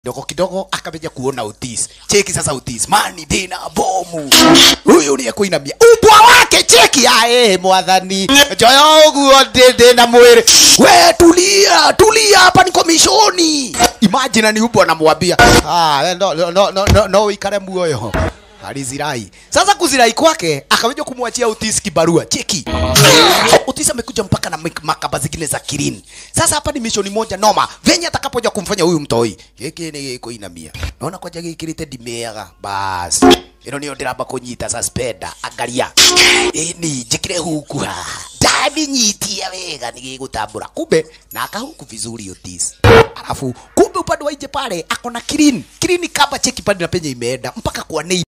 kidogo kidogo akameja kuona Otis. Cheki sasa Otis, mani dina bomu. Huyu ndiye kuinamia ubwa wake, cheki ae mwathani joyo guo dede na mwere. We tulia, tulia hapa ni komishoni. Imagine ni ubwa anamwambia ah, we no no no no, no ikare muoyo alizirai. Sasa kuzirai kwake akaweja kumwachia Otis kibarua. Cheki. Otis amekuja mpaka na mek- makaba zingine za kirini. Sasa hapa ni mishoni moja noma. Venye atakapoja kumfanya huyu mtoi. Giki ni kuinamia. Naona kwa jagi kirite dimeaga. Bas. Ino niyo ndiramba kunyita suspenda. Angalia. Ini jikire huku ha. Dami nyitia wega nigigutambura. Kumbe na akahuku vizuri Otis. Alafu kumbe upande wa nje pale akona kirini. Kirini kaba cheki pande na penye imeenda mpaka kwa nei